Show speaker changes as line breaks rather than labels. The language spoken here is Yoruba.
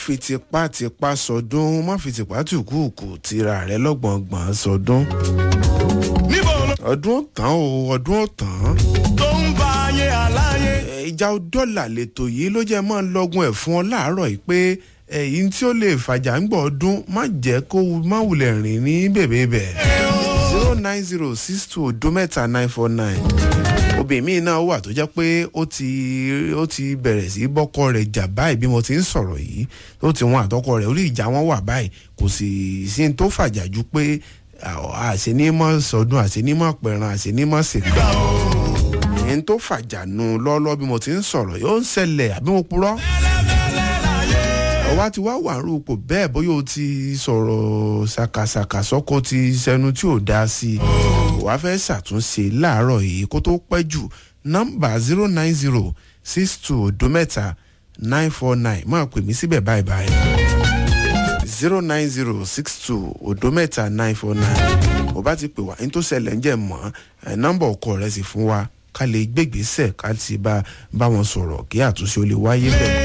fi tipátipá sọdún má fi tipátìkúùkù tira rẹ lọ́gbọ̀ngbọ̀n sọdún.
níbo ló
ọdún ó tán o ọdún ó tán.
tó ń bá ayé aláyé.
Ẹ, ìjà dọ́là lètò yìí ló jẹ́ máa ń lọ́gun ẹ̀ fún ọ láàárọ̀ yìí pé ẹ̀yìn tí ó lè fàjà ń gbọ́ ọdún má jẹ́ kó má wulẹ̀ rìn ní bèbè bẹ̀. zero nine zero six two odo mẹ́ta nine four nine obìnrin míì náà wà tó jẹ́ pé ó ti ó ti bẹ̀rẹ̀ sí bọ́kọ rẹ̀ jà báyìí bí mo ti ń sọ̀rọ̀ yìí ó ti wọn àtọkọ rẹ̀ orí ìjà wọn wà báyìí kò sì sí ní tó fàjà ju pé àṣenímọ̀ sọdún àṣenímọ̀ pẹ̀ràn àṣenímọ̀ sèkà ẹni tó fàjà nu lọ́lọ́ bí mo ti ń sọ̀rọ̀ yóò ń ṣẹlẹ̀ àbí mo purọ́ ọwá ti wá wà rúpò bẹ́ẹ̀ bóyá o ti sọ̀rọ̀ ṣàkàṣàkà sọ́kò ti sẹnu tí ò dá sí i wàá fẹ́ ṣàtúnṣe láàárọ̀ yìí kó tó pẹ́ jù nọ́mbà zero nine zero six two odo mẹ́ta nine four nine máa pè mí síbẹ̀ báyìí báyìí zero nine zero six two odo mẹ́ta nine four nine ò bá ti pè wá ní tó ṣẹlẹ̀ ń jẹ́ mọ́ ẹ̀ nọ́mbà ọkọ rẹ̀ sì fún wa ká lè gbégbèsè ká sì bá bá wọn sọ̀rọ̀ kí àtúnṣe ó lè wáyé bẹ́ẹ̀.